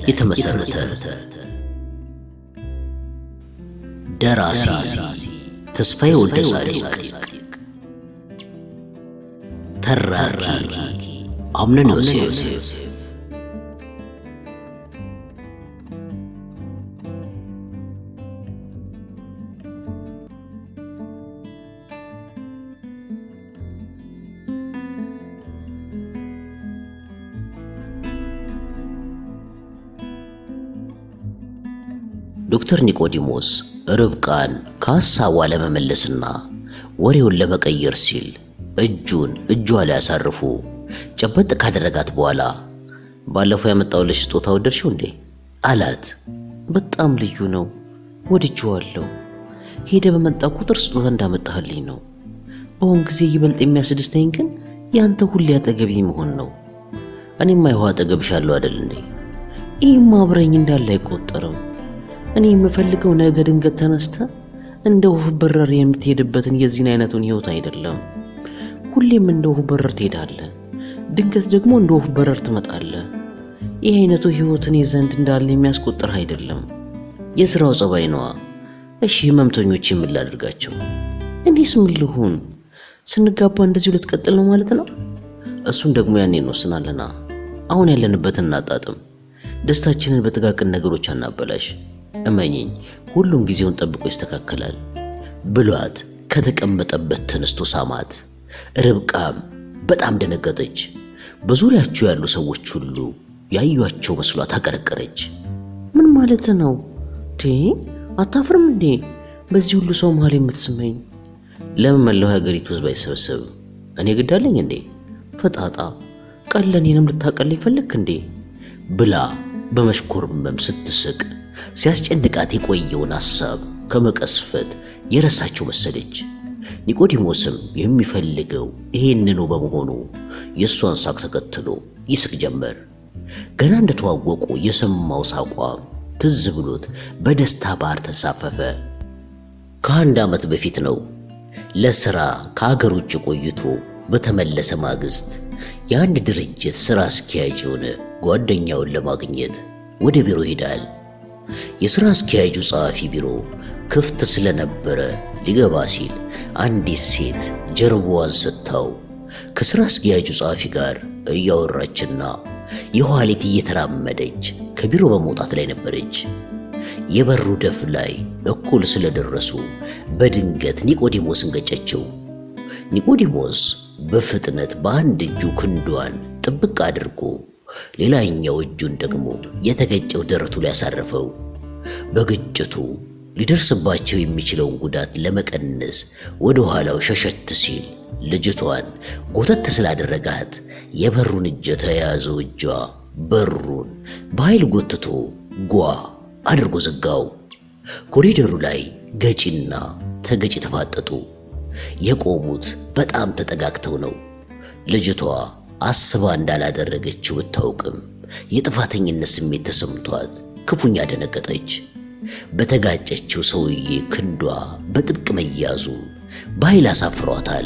የተመሰረተ ደራሲ ተስፋዬ ወልደ ጻድቅ፣ ተራኪ አምነን ዮሴፍ፣ ዶክተር ኒቆዲሞስ ርብቃን ከሐሳቧ ለመመለስና ወሬውን ለመቀየር ሲል እጁን እጇ ላይ አሳርፎ ጨበጥ ካደረጋት በኋላ ባለፈው ያመጣሁልሽ ስጦታ ወደድሽው እንዴ አላት። በጣም ልዩ ነው፣ ወድጄዋለሁ። ሄደ በመጣ ቁጥር ስጦታ እንዳመጣህልኝ ነው። በአሁን ጊዜ ይበልጥ የሚያስደስተኝ ግን ያንተ ሁሌ አጠገቤ መሆን ነው። እኔማ ይኸው አጠገብሻለሁ አይደል እንዴ? ይህም አብረኝ እንዳለ አይቆጠርም። እኔ የምፈልገው ነገ ድንገት ተነስተ እንደ ወፍ በረር የምትሄድበትን የዚህን አይነቱን ህይወት አይደለም። ሁሌም እንደ ወፍ በረር ትሄዳለህ፣ ድንገት ደግሞ እንደ ወፍ በረር ትመጣለህ። ይህ አይነቱ ህይወት እኔ ዘንድ እንዳለ የሚያስቆጥር አይደለም። የሥራው ጸባይ ነዋ። እሺ ህመምተኞች ምን ላድርጋቸው? እኔስ ምን ልሁን? ስንጋባ እንደዚሁ ልትቀጥል ነው ማለት ነው? እሱን ደግሞ ያኔ እንወስናለና። አሁን ያለንበትን እናጣጥም። ደስታችንን በጥቃቅን ነገሮች አናበላሽ። እመኝኝ ሁሉም ጊዜውን ጠብቆ ይስተካከላል ብሏት ከተቀመጠበት ተነስቶ ሳማት። ርብቃም በጣም ደነገጠች። በዙሪያቸው ያሉ ሰዎች ሁሉ ያዩአቸው መስሏት አቀረቀረች። ምን ማለት ነው ቴ አታፍርም እንዴ? በዚህ ሁሉ ሰው መሃል የምትስመኝ ለምን መላው የሀገሪቱ ህዝብ አይሰበሰብም? እኔ ግዳለኝ እንዴ? ፈጣጣ ቀለኔንም ልታቀለኝ ፈለግክ እንዴ? ብላ በመሽኮርመም ስትስቅ ሲያስጨንቃት የቆየውን ሐሳብ ከመቀስፈት የረሳችው መሰለች። ኒቆዲሞስም የሚፈልገው ይሄንኑ በመሆኑ የእሷን ሳቅ ተከትሎ ይስቅ ጀመር። ገና እንደተዋወቁ የሰማው ሳቋም ትዝ ብሎት በደስታ ባህር ተንሳፈፈ። ከአንድ ዓመት በፊት ነው ለሥራ ከአገር ውጭ ቆይቶ በተመለሰ ማግስት የአንድ ድርጅት ሥራ አስኪያጅ የሆነ ጓደኛውን ለማግኘት ወደ ቢሮ ሄዳል። የሥራ አስኪያጁ ጸሐፊ ቢሮ ክፍት ስለነበረ ሊገባ ሲል አንዲት ሴት ጀርባዋን ሰጥታው ከሥራ አስኪያጁ ጸሐፊ ጋር እያወራችና የኋሊት እየተራመደች ከቢሮ በመውጣት ላይ ነበረች። የበሩ ደፍ ላይ እኩል ስለደረሱ በድንገት ኒቆዲሞስን ገጨችው። ኒቆዲሞስ በፍጥነት በአንድ እጁ ክንዷን ጥብቅ አድርጎ ሌላኛው እጁን ደግሞ የተገጨው ደረቱ ላይ ያሳረፈው። በግጭቱ ሊደርስባቸው የሚችለውን ጉዳት ለመቀነስ ወደ ኋላው ሸሸት ሲል ልጅቷን ጎተት ስላደረጋት የበሩን እጀ ተያያዘው እጇ በሩን በኃይል ጎትቶ ጓ አድርጎ ዘጋው። ኮሪደሩ ላይ ገጪና ተገጪ ተፋጠጡ። የቆሙት በጣም ተጠጋግተው ነው። ልጅቷ አስባ እንዳላደረገችው ብታውቅም የጥፋተኝነት ስሜት ተሰምቷት ክፉኛ ደነገጠች። በተጋጨችው ሰውዬ ክንዷ በጥብቅ መያዙ በኃይል አሳፍሯታል።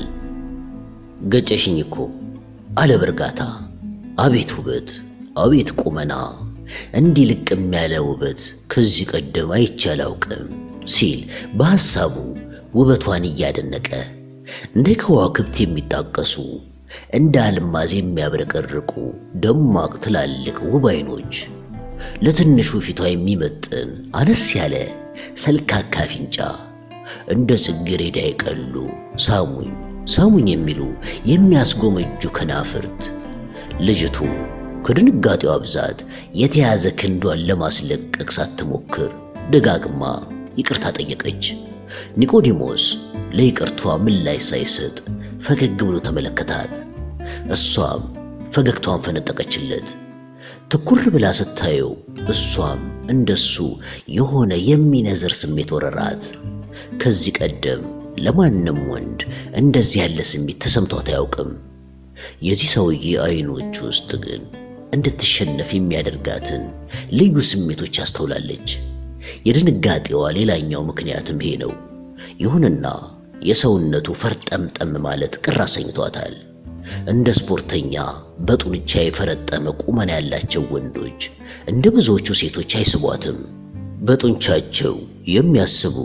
ገጨሽኝ እኮ አለ በእርጋታ። አቤት ውበት፣ አቤት ቁመና፣ እንዲህ ልቅም ያለ ውበት ከዚህ ቀደም አይቼ አላውቅም ሲል በሐሳቡ ውበቷን እያደነቀ እንደ ከዋክብት የሚጣቀሱ እንደ አልማዝ የሚያብረቀርቁ ደማቅ ትላልቅ ውብ አይኖች፣ ለትንሹ ፊቷ የሚመጥን አነስ ያለ ሰልካካ አፍንጫ፣ እንደ ጽጌረዳ የቀሉ ሳሙኝ ሳሙኝ የሚሉ የሚያስጎመጁ ከናፍርት። ልጅቱ ከድንጋጤዋ ብዛት የተያዘ ክንዷን ለማስለቀቅ ሳትሞክር ደጋግማ ይቅርታ ጠየቀች። ኒቆዲሞስ ለይቅርቷ ምላሽ ሳይሰጥ ፈገግ ብሎ ተመለከታት። እሷም ፈገግታዋን ፈነጠቀችለት። ትኩር ብላ ስታየው እሷም እንደሱ የሆነ የሚነዝር ስሜት ወረራት። ከዚህ ቀደም ለማንም ወንድ እንደዚህ ያለ ስሜት ተሰምቷት አያውቅም። የዚህ ሰውዬ አይኖች ውስጥ ግን እንድትሸነፍ የሚያደርጋትን ልዩ ስሜቶች አስተውላለች። የድንጋጤዋ ሌላኛው ምክንያትም ይሄ ነው። ይሁንና የሰውነቱ ፈርጠምጠም ማለት ቅር አሰኝቷታል። እንደ ስፖርተኛ በጡንቻ የፈረጠመ ቁመና ያላቸው ወንዶች እንደ ብዙዎቹ ሴቶች አይስቧትም። በጡንቻቸው የሚያስቡ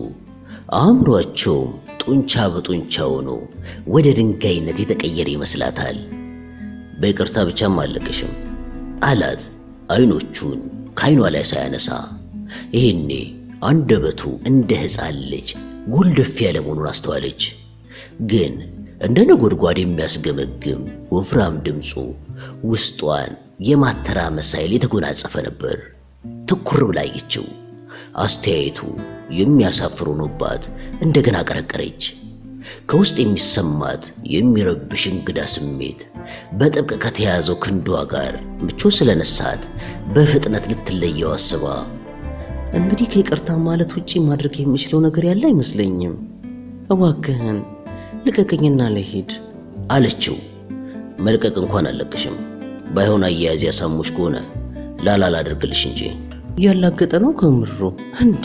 አእምሯቸውም ጡንቻ በጡንቻ ሆኖ ወደ ድንጋይነት የተቀየረ ይመስላታል። በይቅርታ ብቻም አለቅሽም አላት አይኖቹን ከአይኗ ላይ ሳያነሳ። ይሄኔ አንደበቱ እንደ ሕፃን ልጅ ጎልደፍ ያለ መሆኑን አስተዋለች። ግን እንደ ነጎድጓድ የሚያስገመግም ወፍራም ድምፁ ውስጧን የማተራመስ ኃይል የተጎናጸፈ ነበር። ትኩር ብላ አየችው። አስተያየቱ የሚያሳፍር ሆኖባት እንደገና ቀረቀረች። ከውስጥ የሚሰማት የሚረብሽ እንግዳ ስሜት በጥብቅ ከተያዘው ክንዷ ጋር ምቾት ስለነሳት በፍጥነት ልትለየው አስባ እንግዲህ ከይቅርታ ማለት ውጪ ማድረግ የሚችለው ነገር ያለ አይመስለኝም። እባክህን ልቀቀኝና ልሂድ አለችው። መልቀቅ እንኳን አለቅሽም። ባይሆን አያያዝ ያሳሙሽ ከሆነ ላላ ላደርግልሽ እንጂ እያላገጠ ነው ከምሩ እንዴ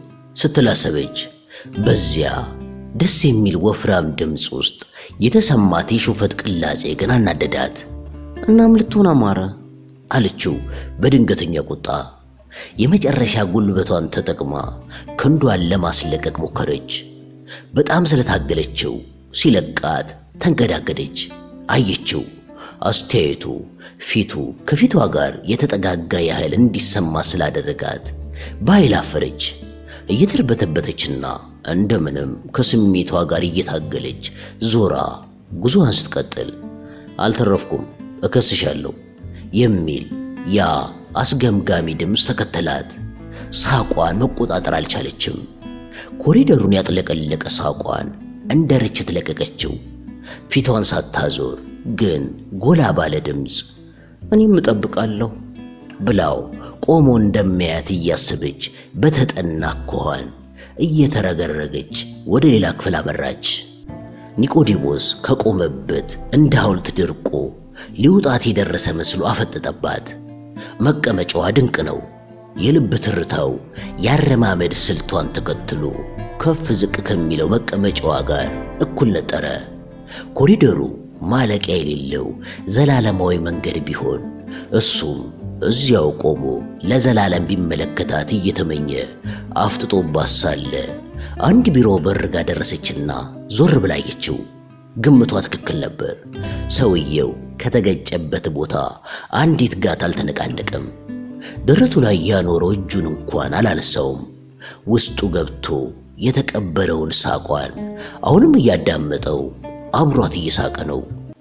ስትላሰበች በዚያ ደስ የሚል ወፍራም ድምፅ ውስጥ የተሰማት የሹፈት ቅላጼ ግን አናደዳት። እናም ልትሆን አማረ አለችው በድንገተኛ ቁጣ። የመጨረሻ ጉልበቷን ተጠቅማ ክንዷን ለማስለቀቅ ሞከረች። በጣም ስለታገለችው ሲለቃት ተንገዳገደች። አየችው። አስተያየቱ ፊቱ ከፊቷ ጋር የተጠጋጋ ያህል እንዲሰማ ስላደረጋት በኃይል አፈረች። እየተርበተበተችና እንደምንም ከስሜቷ ጋር እየታገለች ዞራ ጉዞዋን ስትቀጥል አልተረፍኩም፣ እከስሻለሁ የሚል ያ አስገምጋሚ ድምፅ ተከተላት። ሳቋን መቆጣጠር አልቻለችም። ኮሪደሩን ያጥለቀለቀ ሳቋን እንደ ርችት ለቀቀችው። ፊቷን ሳታዞር ግን ጎላ ባለ ድምፅ እኔም እጠብቃለሁ ብላው ቆሞ እንደሚያያት እያሰበች በተጠና አኳኋን እየተረገረገች ወደ ሌላ ክፍል አመራች። ኒቆዲሞስ ከቆመበት እንደ ሐውልት ደርቆ ሊውጣት የደረሰ መስሎ አፈጠጠባት። መቀመጫዋ ድንቅ ነው። የልብ ትርታው ያረማመድ ስልቷን ተከትሎ ከፍ ዝቅ ከሚለው መቀመጫዋ ጋር እኩል ነጠረ። ኮሪደሩ ማለቂያ የሌለው ዘላለማዊ መንገድ ቢሆን እሱም እዚያው ቆሞ ለዘላለም ቢመለከታት እየተመኘ አፍጥጦባት ሳለ አንድ ቢሮ በር ጋር ደረሰችና ዞር ብላ አየችው። ግምቷ ትክክል ነበር። ሰውየው ከተገጨበት ቦታ አንዲት ጋት አልተነቃነቀም። ደረቱ ላይ ያኖረው እጁን እንኳን አላነሳውም። ውስጡ ገብቶ የተቀበለውን ሳቋን አሁንም እያዳመጠው አብሯት እየሳቀ ነው።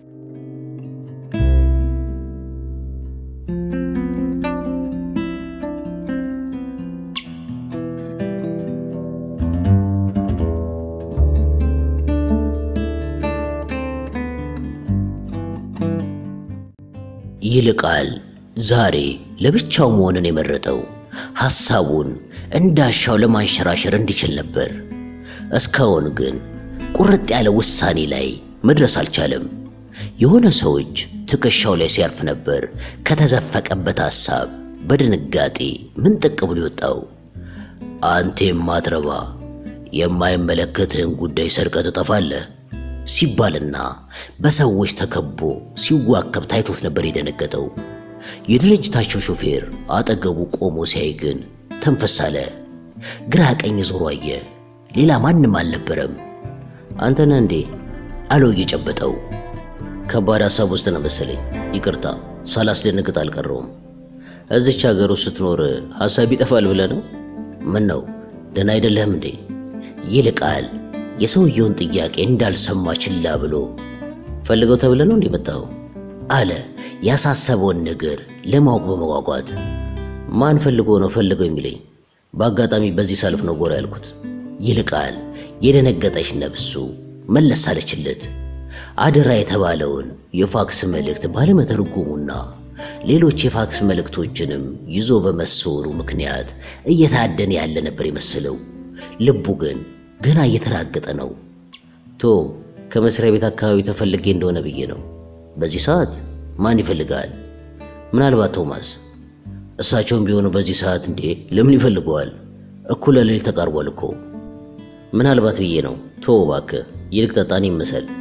ይልቃል ዛሬ ለብቻው መሆንን የመረጠው ሐሳቡን እንዳሻው ለማንሸራሸር እንዲችል ነበር። እስካሁን ግን ቁርጥ ያለ ውሳኔ ላይ መድረስ አልቻለም። የሆነ ሰዎች ትከሻው ላይ ሲያርፍ ነበር ከተዘፈቀበት ሐሳብ በድንጋጤ ምንጥቅ ብሎ የወጣው። አንተ የማትረባ የማይመለከትህን ጉዳይ ሰርቀህ ትጠፋለህ ሲባልና በሰዎች ተከቦ ሲዋከብ ታይቶት ነበር የደነገጠው። የድርጅታቸው ሾፌር አጠገቡ ቆሞ ሲያይ ግን ተንፈስ አለ። ግራ ቀኝ ዞሮ አየ። ሌላ ማንም አልነበረም። አንተ ነህ እንዴ አለው እየጨበጠው። ከባድ ሐሳብ ውስጥ ነው መሰለኝ። ይቅርታ ሳላስደነግጥ አልቀረውም። እዚች ሀገር ውስጥ ስትኖር ሐሳብ ይጠፋል ብለህ ነው? ምን ነው ደህና አይደለህም እንዴ? ይልቃል የሰውየውን ጥያቄ እንዳልሰማ ችላ ብሎ ፈልገው ተብለ ነው እንዴ መጣው አለ ያሳሰበውን ነገር ለማወቅ በመጓጓት ማን ፈልጎ ነው ፈልገው የሚለኝ? በአጋጣሚ በዚህ ሰልፍ ነው ጎራ ያልኩት። ይልቃል የደነገጠች ነፍሱ መለስ አለችለት። አደራ የተባለውን የፋክስ መልእክት ባለመተርጎሙና ሌሎች የፋክስ መልእክቶችንም ይዞ በመሰወሩ ምክንያት እየታደነ ያለ ነበር የመሰለው። ልቡ ግን ገና እየተራገጠ ነው። ቶ ከመስሪያ ቤት አካባቢ ተፈልጌ እንደሆነ ብዬ ነው። በዚህ ሰዓት ማን ይፈልጋል? ምናልባት ቶማስ። እሳቸውም ቢሆኑ በዚህ ሰዓት እንዴ ለምን ይፈልገዋል? እኩለ ሌሊት ተቃርቧል እኮ። ምናልባት ብዬ ነው። ቶ እባክህ ይልቅ ጠጣን ይመሰል።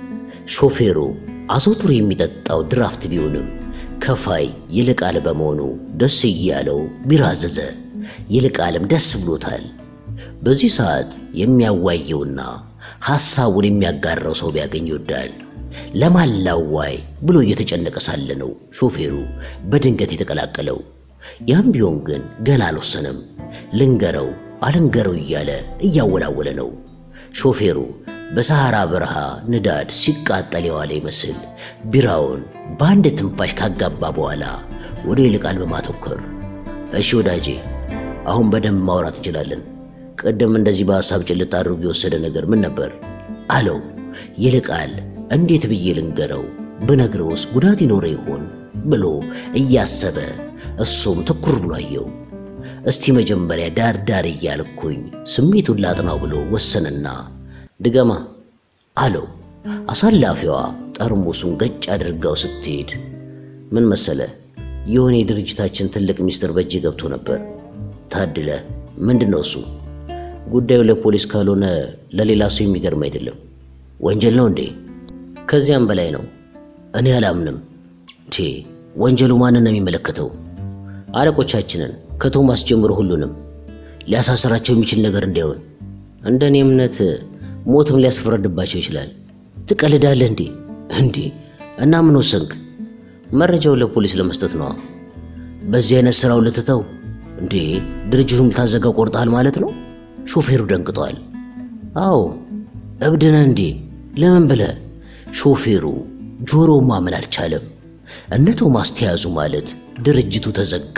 ሾፌሩ አዘውትሮ የሚጠጣው ድራፍት ቢሆንም ከፋይ ይልቃል በመሆኑ ደስ እያለው ቢራ አዘዘ። ይልቃልም ደስ ብሎታል። በዚህ ሰዓት የሚያዋየውና ሐሳቡን የሚያጋራው ሰው ቢያገኝ ይወዳል። ለማን ላዋይ ብሎ እየተጨነቀ ሳለ ነው ሾፌሩ በድንገት የተቀላቀለው። ያም ቢሆን ግን ገና አልወሰነም። ልንገረው አልንገረው እያለ እያወላወለ ነው። ሾፌሩ በሰሐራ በረሃ ንዳድ ሲቃጠል የዋለ ይመስል ቢራውን በአንድ ትንፋሽ ካጋባ በኋላ ወደ ይልቃል በማተኮር እሺ ወዳጄ፣ አሁን በደንብ ማውራት እንችላለን። ቅድም እንደዚህ በሐሳብ ጭልጥ አድርጎ የወሰደ ነገር ምን ነበር አለው። ይልቃል እንዴት ብዬ ልንገረው? ብነግረውስ ጉዳት ይኖረ ይሆን ብሎ እያሰበ እሱም ትኩር ብሎ አየው። እስቲ መጀመሪያ ዳር ዳር እያልኩኝ ስሜቱን ላጥናው ብሎ ወሰንና ድገማ አለው። አሳላፊዋ ጠርሙሱን ገጭ አድርጋው ስትሄድ ምን መሰለ፣ የሆነ የድርጅታችን ትልቅ ሚስጥር በእጅ ገብቶ ነበር። ታድለ ምንድን ነው እሱ? ጉዳዩ ለፖሊስ ካልሆነ ለሌላ ሰው የሚገርም አይደለም። ወንጀል ነው እንዴ? ከዚያም በላይ ነው። እኔ አላምንም። ቴ ወንጀሉ ማንን ነው የሚመለከተው? አለቆቻችንን ከቶማስ ጀምሮ ሁሉንም ሊያሳስራቸው የሚችል ነገር እንዳይሆን እንደ እኔ እምነት ሞትም ሊያስፈረድባቸው ይችላል። ትቀልዳለህ እንዴ? እንዴ እና ምን ወሰንክ? መረጃውን ለፖሊስ ለመስጠት ነዋ። በዚህ አይነት ስራው ልትተው እንዴ? ድርጅቱን ልታዘጋው ቆርጠሃል ማለት ነው? ሾፌሩ ደንግጧል። አዎ እብድነ እንዴ? ለምን ብለህ? ሾፌሩ ጆሮው ማመን አልቻለም። እነ ቶማስ ተያዙ ማለት ድርጅቱ ተዘጋ፣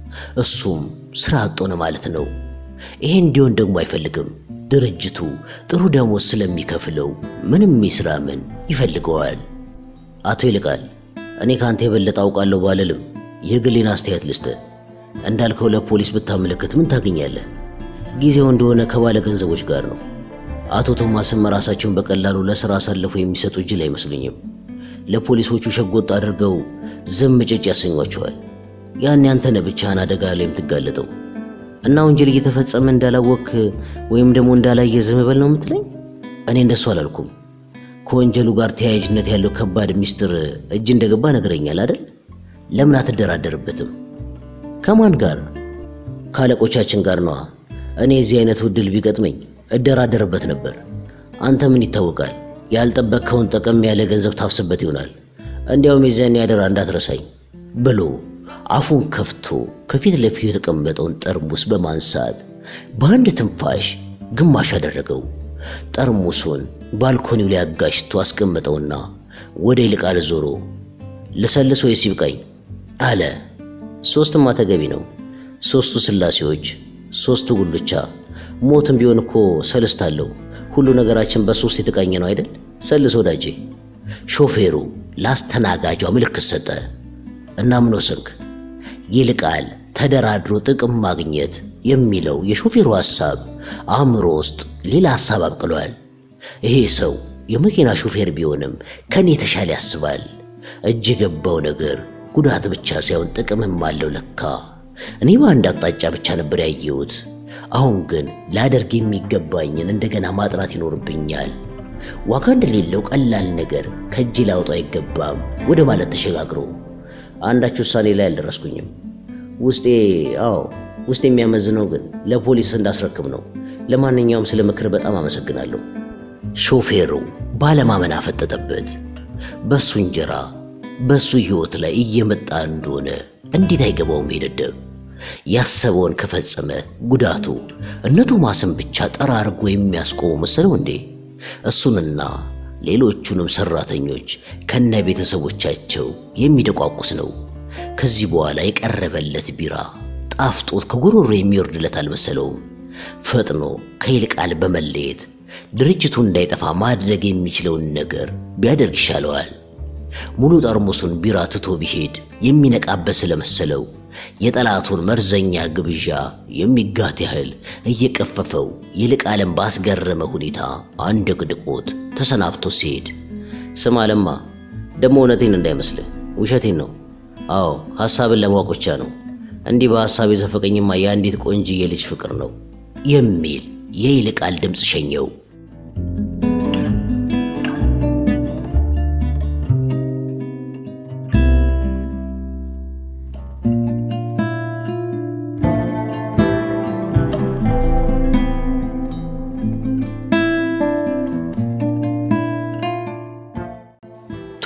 እሱም ስራ አጥ ሆነ ማለት ነው። ይሄ እንዲሆን ደግሞ አይፈልግም። ድርጅቱ ጥሩ ደሞዝ ስለሚከፍለው ምንም ይስራ ምን ይፈልገዋል። አቶ ይልቃል፣ እኔ ካንተ የበለጠ አውቃለሁ ባልልም የግሌን አስተያየት ልስጥ። እንዳልከው ለፖሊስ ብታመለክት ምን ታገኛለህ? ጊዜው እንደሆነ ከባለ ገንዘቦች ጋር ነው። አቶ ቶማስም ራሳቸውን በቀላሉ ለሥራ አሳልፎ የሚሰጡ እጅል አይመስሉኝም። ለፖሊሶቹ ሸጎጥ አድርገው ዝም ጭጭ ያሰኟቸዋል። ያን ያንተነ ብቻህን አደጋ ላይ የምትጋለጠው እና ወንጀል እየተፈጸመ እንዳላወክ ወይም ደግሞ እንዳላየ ዝም በል ነው የምትለኝ? እኔ እንደሱ አላልኩም። ከወንጀሉ ጋር ተያያዥነት ያለው ከባድ ሚስጥር እጅ እንደገባ ነግረኛል አይደል? ለምን አትደራደርበትም? ከማን ጋር? ከአለቆቻችን ጋር ነዋ። እኔ የዚህ አይነቱ ዕድል ቢገጥመኝ እደራደርበት ነበር። አንተ ምን ይታወቃል፣ ያልጠበቅከውን ጠቀም ያለ ገንዘብ ታፍስበት ይሆናል። እንዲያውም የዚያን ያደራ እንዳትረሳኝ ብሎ አፉን ከፍቶ ከፊት ለፊቱ የተቀመጠውን ጠርሙስ በማንሳት በአንድ ትንፋሽ ግማሽ አደረገው። ጠርሙሱን ባልኮኒው ላይ አጋሽቶ አስቀመጠውና ወደ ይልቃል ዞሮ ልሰልስ ወይስ ይብቃኝ አለ። ሶስትማ ተገቢ ነው። ሶስቱ ስላሴዎች፣ ሶስቱ ጉልቻ። ሞትም ቢሆን እኮ ሰልስት አለው። ሁሉ ነገራችን በሶስት የተቃኘ ነው አይደል? ሰልስ ወዳጄ። ሾፌሩ ላስተናጋጇ ምልክት ሰጠ እና ምን ወሰንክ? ይልቃል ተደራድሮ ጥቅም ማግኘት የሚለው የሾፌሩ ሐሳብ አእምሮ ውስጥ ሌላ ሐሳብ አብቅሏል። ይሄ ሰው የመኪና ሾፌር ቢሆንም ከኔ የተሻለ ያስባል። እጅ የገባው ነገር ጉዳት ብቻ ሳይሆን ጥቅምም አለው ለካ። እኔ በአንድ አቅጣጫ ብቻ ነበር ያየሁት። አሁን ግን ላደርግ የሚገባኝን እንደገና ማጥናት ይኖርብኛል። ዋጋ እንደሌለው ቀላል ነገር ከእጅ ላውጣው አይገባም ወደ ማለት ተሸጋግሮ አንዳች ውሳኔ ላይ አልደረስኩኝም። ውስጤ አዎ ውስጥ የሚያመዝነው ግን ለፖሊስ እንዳስረክብ ነው። ለማንኛውም ስለ ምክር በጣም አመሰግናለሁ። ሾፌሩ ባለማመን አፈጠጠበት። በሱ እንጀራ በሱ ሕይወት ላይ እየመጣ እንደሆነ እንዴት አይገባውም? ሄደደብ ያሰበውን ከፈጸመ ጉዳቱ እነ ቶማስን ብቻ ጠራርጎ የሚያስቆሙ መሰለው እንዴ? እሱንና ሌሎቹንም ሰራተኞች ከነ ቤተሰቦቻቸው የሚደቋቁስ ነው። ከዚህ በኋላ የቀረበለት ቢራ ጣፍጦት ከጉሮሮ የሚወርድለት አልመሰለውም። ፈጥኖ ከይልቃል በመለየት ድርጅቱ እንዳይጠፋ ማድረግ የሚችለውን ነገር ቢያደርግ ይሻለዋል። ሙሉ ጠርሙሱን ቢራ ትቶ ቢሄድ የሚነቃበት ስለመሰለው የጠላቱን መርዘኛ ግብዣ የሚጋት ያህል እየቀፈፈው ይልቃልን ባስገረመ ሁኔታ አንደቅድቆት ተሰናብቶ ሲሄድ፣ ስማ ለማ፣ ደግሞ እውነቴን እንዳይመስልህ ውሸቴን ነው። አዎ ሐሳብን ለማወቅ ብቻ ነው። እንዲህ በሐሳብ የዘፈቀኝማ የአንዲት ቆንጅዬ ልጅ ፍቅር ነው የሚል የይልቃል ድምፅ ሸኘው።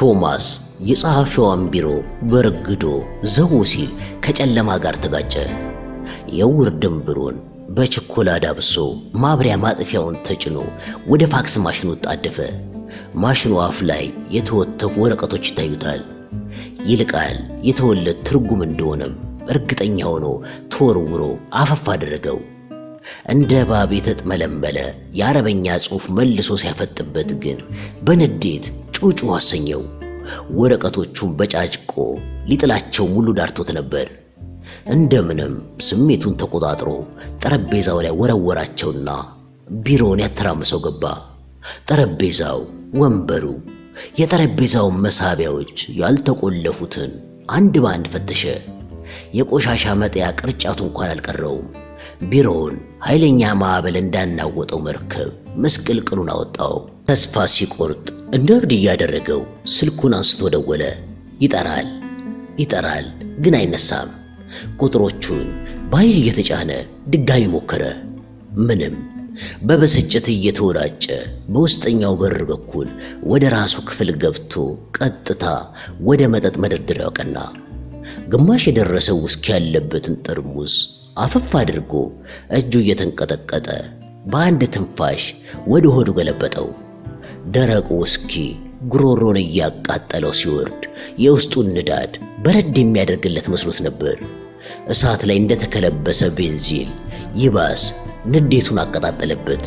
ቶማስ የጸሐፊዋን ቢሮ በርግዶ ዘው ሲል ከጨለማ ጋር ተጋጨ። የውር ድንብሩን በችኮላ ዳብሶ ማብሪያ ማጥፊያውን ተጭኖ ወደ ፋክስ ማሽኑ ጣደፈ። ማሽኑ አፍ ላይ የተወተፉ ወረቀቶች ይታዩታል። ይልቃል የተወለት ትርጉም እንደሆነም እርግጠኛ ሆኖ ተወርውሮ አፈፍ አደረገው። እንደ እባብ የተጥመለመለ የአረበኛ ጽሑፍ መልሶ ሲያፈጥበት ግን በንዴት ጩጩ አሰኘው። ወረቀቶቹን በጫጭቆ ሊጥላቸው ሙሉ ዳርቶት ነበር። እንደምንም ስሜቱን ተቆጣጥሮ ጠረጴዛው ላይ ወረወራቸውና ቢሮውን ያተራመሰው ገባ። ጠረጴዛው፣ ወንበሩ፣ የጠረጴዛውን መሳቢያዎች ያልተቆለፉትን አንድ በአንድ ፈተሸ። የቆሻሻ መጣያ ቅርጫቱ እንኳን አልቀረውም። ቢሮውን ኃይለኛ ማዕበል እንዳናወጠው መርከብ ምስቅልቅሉን አወጣው። ተስፋ ሲቆርጥ እንደ እብድ እያደረገው ስልኩን አንስቶ ደወለ። ይጠራል ይጠራል፣ ግን አይነሳም። ቁጥሮቹን በኃይል እየተጫነ ድጋሚ ሞከረ። ምንም። በብስጭት እየተወራጨ በውስጠኛው በር በኩል ወደ ራሱ ክፍል ገብቶ ቀጥታ ወደ መጠጥ መደርደሪያው ቀና። ግማሽ የደረሰው ውስኪ ያለበትን ጠርሙስ አፈፍ አድርጎ እጁ እየተንቀጠቀጠ በአንድ ትንፋሽ ወደ ሆዱ ገለበጠው። ደረቁ ውስኪ ጉሮሮን እያቃጠለው ሲወርድ የውስጡን ንዳድ በረድ የሚያደርግለት መስሎት ነበር። እሳት ላይ እንደተከለበሰ ቤንዚል ይባስ ንዴቱን አቀጣጠለበት።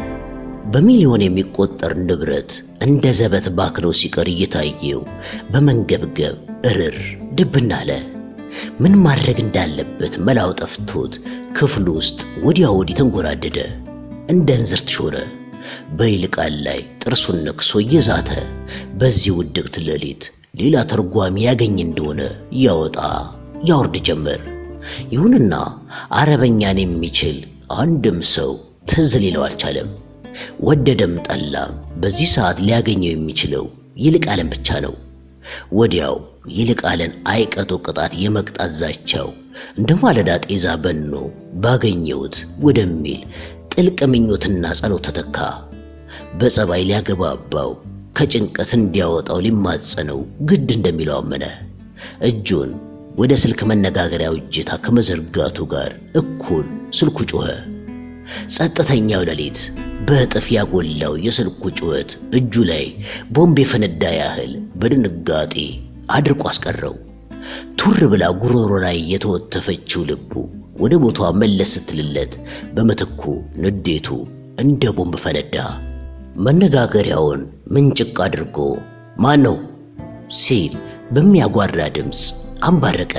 በሚሊዮን የሚቆጠር ንብረት እንደ ዘበት ባክኖ ሲቀር እየታየው በመንገብገብ እርር ድብና አለ። ምን ማድረግ እንዳለበት መላው ጠፍቶት ክፍሉ ውስጥ ወዲያ ወዲህ ተንጎራደደ። እንደ እንዝርት ሾረ። በይልቃል ላይ ጥርሱን ነክሶ እየዛተ በዚህ ውድቅት ሌሊት ሌላ ተርጓሚ ያገኝ እንደሆነ ያወጣ ያወርድ ጀመር። ይሁንና አረበኛን የሚችል አንድም ሰው ትዝ ሊለው አልቻለም። ወደደም ጠላም በዚህ ሰዓት ሊያገኘው የሚችለው ይልቃልን ብቻ ነው። ወዲያው ይልቃልን አይቀጡ ቅጣት የመቅጣት ዛቻው እንደ ማለዳ ጤዛ በኖ ባገኘሁት ወደሚል ጥልቅ ምኞትና ጸሎት ተተካ። በጸባይ ሊያገባባው ከጭንቀት እንዲያወጣው ሊማጸነው ግድ እንደሚለው አመነ። እጁን ወደ ስልክ መነጋገሪያው እጀታ ከመዘርጋቱ ጋር እኩል ስልኩ ጮኸ። ጸጥተኛው ሌሊት በእጥፍ ያጎላው የስልኩ ጩኸት እጁ ላይ ቦምብ የፈነዳ ያህል በድንጋጤ አድርቆ አስቀረው። ቱር ብላ ጉሮሮ ላይ የተወተፈችው ልቡ ወደ ቦታዋ መለስ ስትልለት በምትኩ ንዴቱ እንደ ቦምብ ፈነዳ። መነጋገሪያውን ምንጭቅ አድርጎ ማን ነው ሲል በሚያጓራ ድምፅ አንባረቀ።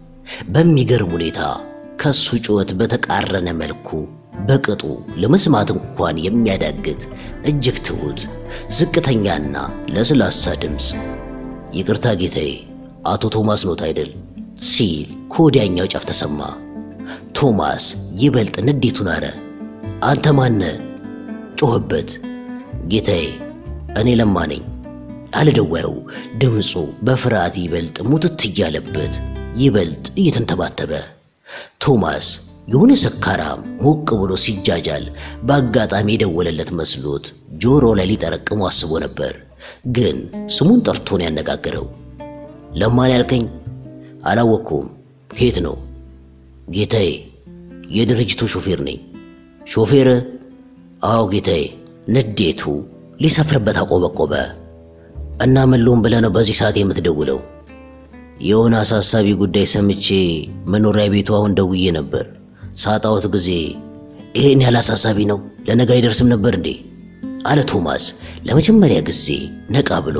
በሚገርም ሁኔታ ከሱ ጩኸት በተቃረነ መልኩ በቅጡ ለመስማት እንኳን የሚያዳግት እጅግ ትሁት ዝቅተኛና ለስላሳ ድምፅ ይቅርታ ጌታዬ፣ አቶ ቶማስ ኖት አይደል? ሲል ከወዲያኛው ጫፍ ተሰማ። ቶማስ ይበልጥ ንዴቱን አረ። አንተ ማነ? ጮኸበት። ጌታዬ፣ እኔ ለማ ነኝ አለ ደዋዩ። ድምፁ በፍርሃት ይበልጥ ሙትት እያለበት ይበልጥ እየተንተባተበ ቶማስ የሆነ ሰካራም ሞቅ ብሎ ሲጃጃል በአጋጣሚ የደወለለት መስሎት ጆሮ ላይ ሊጠረቅሙ አስቦ ነበር። ግን ስሙን ጠርቶ ነው ያነጋገረው። ለማን ያልከኝ? አላወቅኩም። ከየት ነው? ጌታዬ፣ የድርጅቱ ሾፌር ነኝ። ሾፌር? አዎ ጌታዬ። ንዴቱ ሊሰፍርበት አቆበቆበ። እና መለውን ብለህ ነው በዚህ ሰዓት የምትደውለው? የሆነ አሳሳቢ ጉዳይ ሰምቼ መኖሪያ ቤቱ አሁን ደውዬ ነበር። ሳጣሁት ጊዜ ይሄን ያህል አሳሳቢ ነው ለነገ አይደርስም ነበር እንዴ? አለ ቶማስ ለመጀመሪያ ጊዜ ነቃ ብሎ።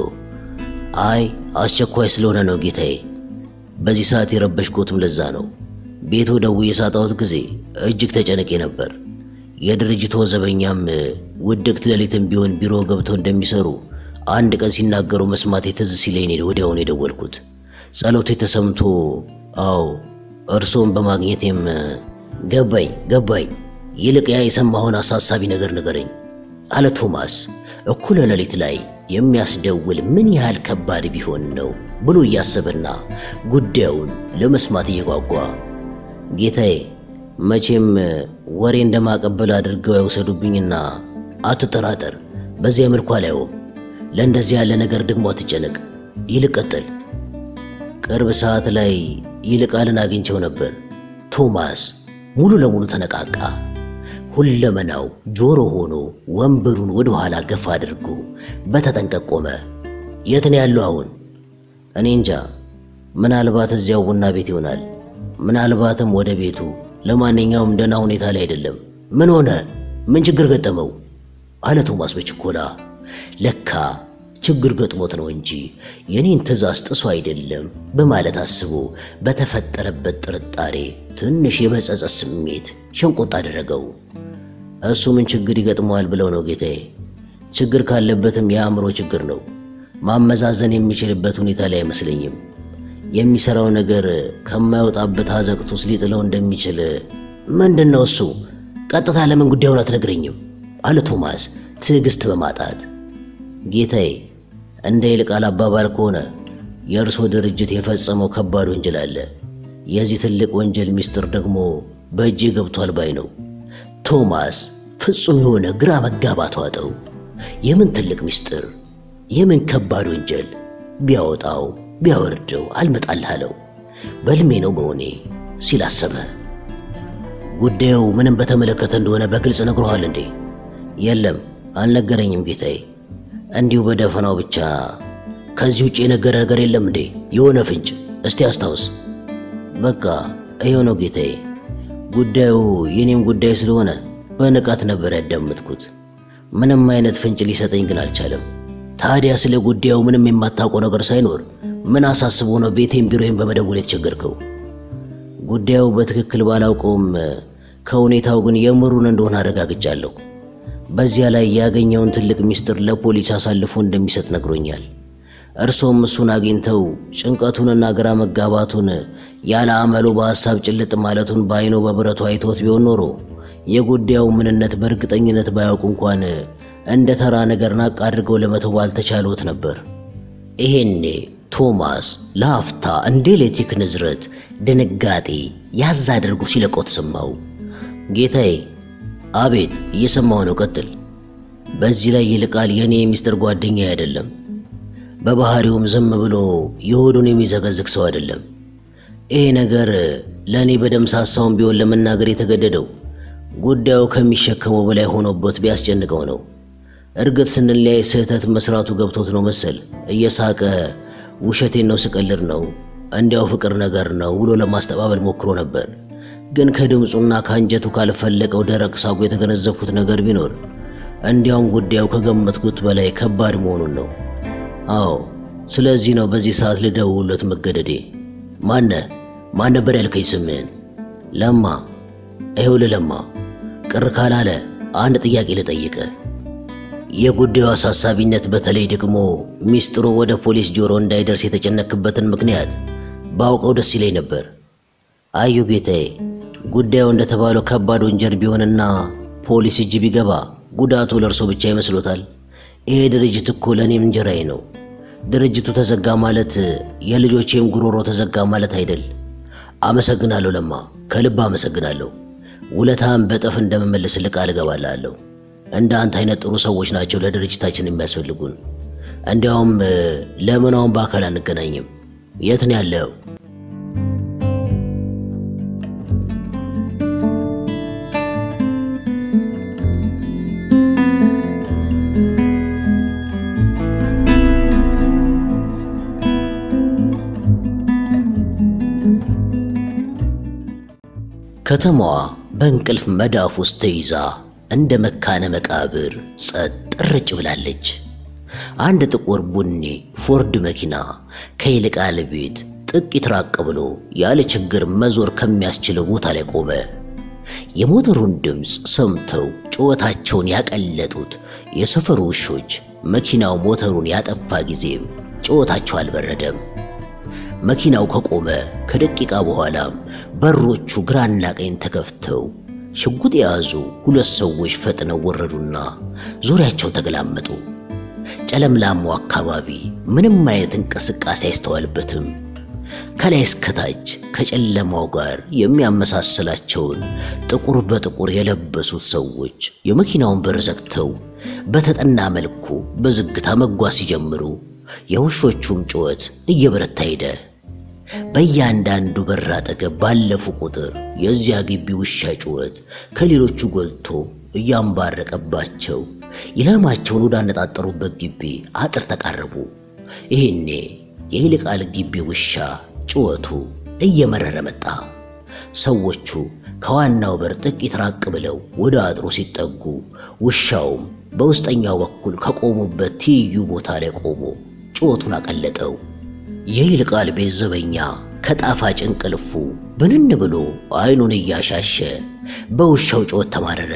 አይ አስቸኳይ ስለሆነ ነው ጌታዬ። በዚህ ሰዓት የረበሽኮትም ለዛ ነው። ቤቱ ደውዬ ሳጣሁት ጊዜ እጅግ ተጨነቄ ነበር። የድርጅቱ ዘበኛም ውድቅት ሌሊትም ቢሆን ቢሮ ገብተው እንደሚሰሩ አንድ ቀን ሲናገሩ መስማት ትዝ ሲለኝ ወዲያውኑ የደወልኩት ጸሎቴ ተሰምቶ፣ አዎ እርሶን በማግኘቴም ገባኝ ገባኝ። ይልቅ ያ የሰማኸውን አሳሳቢ ነገር ንገረኝ አለ ቶማስ። እኩለ ሌሊት ላይ የሚያስደውል ምን ያህል ከባድ ቢሆን ነው ብሎ እያሰበና ጉዳዩን ለመስማት እየጓጓ ጌታዬ፣ መቼም ወሬ እንደማቀበል አድርገው ያውሰዱብኝና አትጠራጠር፣ በዚያ መልኩ አላየውም። ለእንደዚህ ያለ ነገር ደግሞ አትጨነቅ ይልቅ ቀጥል። ቅርብ ሰዓት ላይ ይልቃልን አግኝቸው ነበር። ቶማስ ሙሉ ለሙሉ ተነቃቃ። ሁለመናው ጆሮ ሆኖ ወንበሩን ወደ ኋላ ገፋ አድርጎ በተጠንቀቅ ቆመ። የት ነው ያለው አሁን? እኔ እንጃ። ምናልባት እዚያው ቡና ቤት ይሆናል። ምናልባትም ወደ ቤቱ። ለማንኛውም ደህና ሁኔታ ላይ አይደለም። ምን ሆነ? ምን ችግር ገጠመው? አለ ቶማስ በችኮላ። ለካ ችግር ገጥሞት ነው እንጂ የኔን ትዕዛዝ ጥሶ አይደለም በማለት አስቦ በተፈጠረበት ጥርጣሬ ትንሽ የመጸጸት ስሜት ሸንቆጥ አደረገው። እሱ ምን ችግር ይገጥመዋል ብለው ነው ጌታዬ? ችግር ካለበትም የአእምሮ ችግር ነው። ማመዛዘን የሚችልበት ሁኔታ ላይ አይመስለኝም። የሚሰራው ነገር ከማይወጣበት አዘቅት ውስጥ ሊጥለው እንደሚችል። ምንድን ነው እሱ? ቀጥታ ለምን ጉዳዩን አትነግረኝም? አለ ቶማስ ትዕግስት በማጣት ጌታዬ እንደ ይልቃል አባባል ከሆነ የእርሶ ድርጅት የፈጸመው ከባድ ወንጀል አለ። የዚህ ትልቅ ወንጀል ምስጢር ደግሞ በእጄ ገብቷል ባይ ነው። ቶማስ ፍጹም የሆነ ግራ መጋባት ዋጠው። የምን ትልቅ ምስጢር? የምን ከባድ ወንጀል? ቢያወጣው ቢያወርደው አልመጣልህ አለው። በልሜ ነው በሆኔ ሲል አሰበ። ጉዳዩ ምንም በተመለከተ እንደሆነ በግልጽ ነግሮሃል እንዴ? የለም አልነገረኝም ጌታዬ። እንዲሁ በደፈናው ብቻ። ከዚህ ውጭ የነገረ ነገር የለም እንዴ? የሆነ ፍንጭ እስቲ አስታውስ። በቃ ይኸው ነው ጌታዬ። ጉዳዩ የኔም ጉዳይ ስለሆነ በንቃት ነበር ያዳመጥኩት። ምንም አይነት ፍንጭ ሊሰጠኝ ግን አልቻለም። ታዲያ ስለ ጉዳዩ ምንም የማታውቀው ነገር ሳይኖር ምን አሳስቦ ነው ቤቴን ቢሮዬን በመደወል የተቸገርከው? ጉዳዩ በትክክል ባላውቀውም ከሁኔታው ግን የምሩን እንደሆነ አረጋግጫለሁ። በዚያ ላይ ያገኘውን ትልቅ ምስጢር ለፖሊስ አሳልፎ እንደሚሰጥ ነግሮኛል። እርሶም እሱን አግኝተው ጭንቀቱንና ግራ መጋባቱን ያለ አመሉ በሐሳብ ጭልጥ ማለቱን በአይኖ በብረቱ አይቶት ቢሆን ኖሮ የጉዳዩ ምንነት በእርግጠኝነት ባያውቁ እንኳን እንደ ተራ ነገር ናቅ አድርገው ለመተው ባልተቻሎት ነበር። ይሄኔ ቶማስ ለአፍታ እንደ ኤሌክትሪክ ንዝረት ድንጋጤ ያዝ አድርጎ ሲለቆት ሰማው። ጌታዬ አቤት፣ እየሰማሁ ነው። ቀጥል። በዚህ ላይ ይልቃል የኔ የሚስጥር ጓደኛ አይደለም። በባህሪውም ዝም ብሎ የሆዱን የሚዘገዝግ ሰው አይደለም። ይሄ ነገር ለእኔ በደም ሳሳውን ቢሆን ለመናገር የተገደደው ጉዳዩ ከሚሸከመው በላይ ሆኖበት ቢያስጨንቀው ነው። እርግጥ ስንለያይ ስህተት መስራቱ ገብቶት ነው መሰል እየሳቀ ውሸቴን ነው ስቀልድ ነው እንዲያው ፍቅር ነገር ነው ብሎ ለማስተባበል ሞክሮ ነበር። ግን ከድምፁና ከአንጀቱ ካልፈለቀው ደረቅ ሳቁ የተገነዘብኩት ነገር ቢኖር እንዲያውም ጉዳዩ ከገመትኩት በላይ ከባድ መሆኑን ነው። አዎ፣ ስለዚህ ነው በዚህ ሰዓት ልደውልለት መገደዴ። ማነ ማን ነበር ያልከኝ ስምህን? ለማ። ይኸውልህ ለማ፣ ቅር ካላለ አንድ ጥያቄ ልጠይቅ። የጉዳዩ አሳሳቢነት በተለይ ደግሞ ሚስጥሩ ወደ ፖሊስ ጆሮ እንዳይደርስ የተጨነክበትን ምክንያት ባውቀው ደስ ይለኝ ነበር። አዩ ጌታዬ፣ ጉዳዩ እንደተባለው ከባድ ወንጀል ቢሆንና ፖሊስ እጅ ቢገባ ጉዳቱ ለእርሶ ብቻ ይመስሎታል? ይሄ ድርጅት እኮ ለእኔም እንጀራዬ ነው። ድርጅቱ ተዘጋ ማለት የልጆቼም ጉሮሮ ተዘጋ ማለት አይደል? አመሰግናለሁ ለማ፣ ከልብ አመሰግናለሁ። ውለታም በጠፍ እንደምመልስልህ ቃል እገባልሃለሁ። እንደ አንተ አይነት ጥሩ ሰዎች ናቸው ለድርጅታችን የሚያስፈልጉን። እንዲያውም ለምን አሁን በአካል አንገናኝም? የት ነው ያለው? ከተማዋ በእንቅልፍ መዳፍ ውስጥ ተይዛ እንደ መካነ መቃብር ጸጥ ረጭ ብላለች። አንድ ጥቁር ቡኒ ፎርድ መኪና ከይልቃል ቤት ጥቂት ራቅ ብሎ ያለ ችግር መዞር ከሚያስችለው ቦታ ላይ ቆመ። የሞተሩን ድምፅ ሰምተው ጩኸታቸውን ያቀለጡት የሰፈሩ ውሾች መኪናው ሞተሩን ያጠፋ ጊዜም ጩኸታቸው አልበረደም። መኪናው ከቆመ ከደቂቃ በኋላም በሮቹ ግራና ቀኝ ተከፍተው ሽጉጥ የያዙ ሁለት ሰዎች ፈጥነው ወረዱና ዙሪያቸው ተገላመጡ። ጨለምላማው አካባቢ ምንም አይነት እንቅስቃሴ አይስተዋልበትም። ከላይ እስከታች ከጨለማው ጋር የሚያመሳስላቸውን ጥቁር በጥቁር የለበሱት ሰዎች የመኪናውን በር ዘግተው በተጠና መልኩ በዝግታ መጓዝ ሲጀምሩ የውሾቹም ጩኸት እየበረታ ሄደ። በእያንዳንዱ በር አጠገብ ባለፉ ቁጥር የዚያ ግቢ ውሻ ጩኸት ከሌሎቹ ጎልቶ እያንባረቀባቸው ኢላማቸውን ወዳነጣጠሩበት ግቢ አጥር ተቃረቡ። ይህኔ የይልቃል ግቢ ውሻ ጩኸቱ እየመረረ መጣ። ሰዎቹ ከዋናው በር ጥቂት ራቅ ብለው ወደ አጥሩ ሲጠጉ ውሻውም በውስጠኛው በኩል ከቆሙበት ትይዩ ቦታ ላይ ቆሞ ጩኸቱን አቀለጠው። የይልቃል ቤት ዘበኛ ከጣፋጭ እንቅልፉ ብንን ብሎ አይኑን እያሻሸ በውሻው ጩኸት ተማረረ።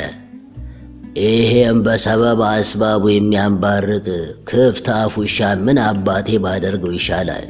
ይሄም በሰበብ አስባቡ የሚያንባርቅ ክፍት አፍ ውሻ ምን አባቴ ባደርገው ይሻላል?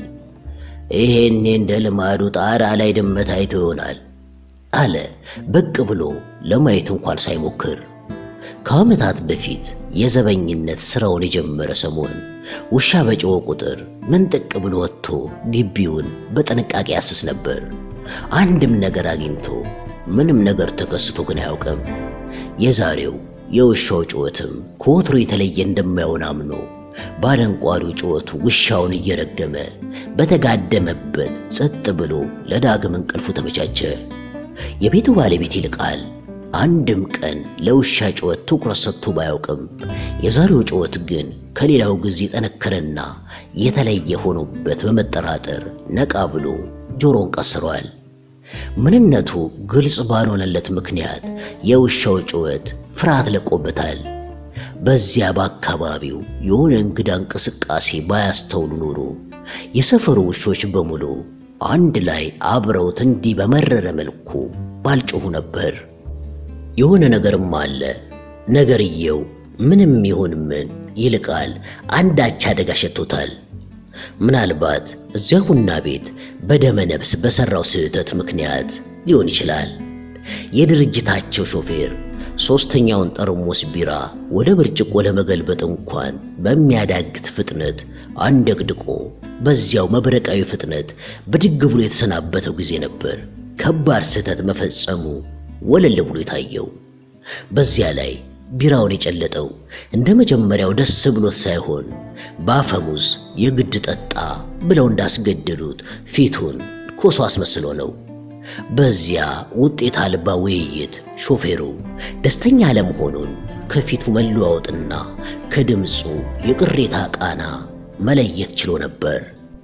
ይሄኔ እንደ ልማዱ ጣራ ላይ ድመት አይቶ ይሆናል አለ ብቅ ብሎ ለማየት እንኳን ሳይሞክር። ከዓመታት በፊት የዘበኝነት ስራውን የጀመረ ሰሞን ውሻ በጮኸ ቁጥር ምንጥቅ ብሎ ወጥቶ ግቢውን በጥንቃቄ ያስስ ነበር። አንድም ነገር አግኝቶ ምንም ነገር ተከስቶ ግን አያውቅም። የዛሬው የውሻው ጩኸትም ከወትሮ የተለየ እንደማይሆን አምኖ ባደንቋሪው ጩኸቱ ውሻውን እየረገመ በተጋደመበት ጸጥ ብሎ ለዳግም እንቅልፉ ተመቻቸ። የቤቱ ባለቤት ይልቃል አንድም ቀን ለውሻ ጩኸት ትኩረት ሰጥቶ ባያውቅም የዛሬው ጩኸት ግን ከሌላው ጊዜ ጠነከረና የተለየ ሆኖበት በመጠራጠር ነቃ ብሎ ጆሮን ቀስሯል። ምንነቱ ግልጽ ባልሆነለት ምክንያት የውሻው ጩኸት ፍርሃት ለቆበታል። በዚያ በአካባቢው የሆነ እንግዳ እንቅስቃሴ ባያስተውሉ ኖሮ የሰፈሩ ውሾች በሙሉ አንድ ላይ አብረውት እንዲህ በመረረ መልኩ ባልጮኹ ነበር። የሆነ ነገርም አለ። ነገርየው ምንም ይሁን ምን ይልቃል አንዳች አደጋ ሸቶታል። ምናልባት እዚያ ቡና ቤት በደመ ነፍስ በሠራው ስህተት ምክንያት ሊሆን ይችላል። የድርጅታቸው ሾፌር ሦስተኛውን ጠርሙስ ቢራ ወደ ብርጭቆ ለመገልበጥ እንኳን በሚያዳግት ፍጥነት አንደቅድቆ በዚያው መብረቃዊ ፍጥነት ብድግ ብሎ የተሰናበተው ጊዜ ነበር ከባድ ስህተት መፈጸሙ ወለል ብሎ የታየው። በዚያ ላይ ቢራውን የጨለጠው እንደ መጀመሪያው ደስ ብሎት ሳይሆን በአፈሙዝ የግድ ጠጣ ብለው እንዳስገደዱት ፊቱን ኮሶ አስመስሎ ነው። በዚያ ውጤት አልባ ውይይት ሾፌሩ ደስተኛ አለመሆኑን ከፊቱ መለዋወጥና ከድምፁ የቅሬታ ቃና መለየት ችሎ ነበር።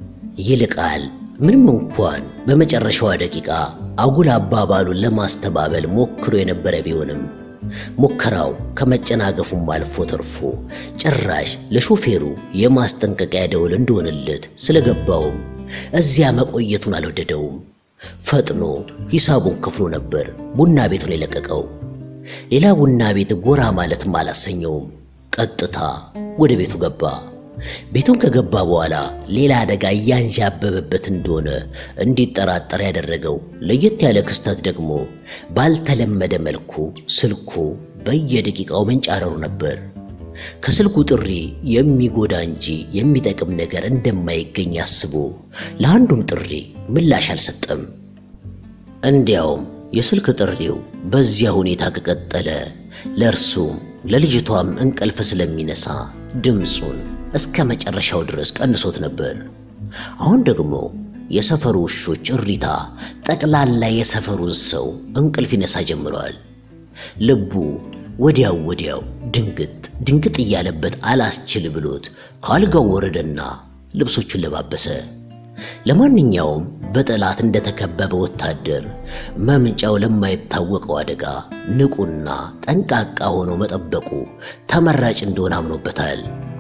ይልቃል ምንም እንኳን በመጨረሻዋ ደቂቃ አጉል አባባሉን ለማስተባበል ሞክሮ የነበረ ቢሆንም ሙከራው ከመጨናገፉም አልፎ ተርፎ ጭራሽ ለሾፌሩ የማስጠንቀቂያ ደውል እንደሆነለት ስለገባውም እዚያ መቆየቱን አልወደደውም። ፈጥኖ ሂሳቡን ከፍሎ ነበር ቡና ቤቱን የለቀቀው። ሌላ ቡና ቤት ጎራ ማለትም አላሰኘውም። ቀጥታ ወደ ቤቱ ገባ። ቤቱን ከገባ በኋላ ሌላ አደጋ እያንዣበበበት እንደሆነ እንዲጠራጠር ያደረገው ለየት ያለ ክስተት ደግሞ ባልተለመደ መልኩ ስልኩ በየደቂቃው መንጫረሩ ነበር። ከስልኩ ጥሪ የሚጎዳ እንጂ የሚጠቅም ነገር እንደማይገኝ አስቦ ለአንዱም ጥሪ ምላሽ አልሰጠም። እንዲያውም የስልክ ጥሪው በዚያ ሁኔታ ከቀጠለ ለእርሱም ለልጅቷም እንቅልፍ ስለሚነሳ ድምፁን እስከ መጨረሻው ድረስ ቀንሶት ነበር። አሁን ደግሞ የሰፈሩ ውሾች እሪታ ጠቅላላ የሰፈሩን ሰው እንቅልፍ ይነሳ ጀምረዋል። ልቡ ወዲያው ወዲያው ድንግጥ ድንግጥ እያለበት አላስችል ብሎት ከአልጋው ወረደና ልብሶቹን ለባበሰ። ለማንኛውም በጠላት እንደተከበበ ወታደር መምጫው ለማይታወቀው አደጋ ንቁና ጠንቃቃ ሆኖ መጠበቁ ተመራጭ እንደሆነ አምኖበታል።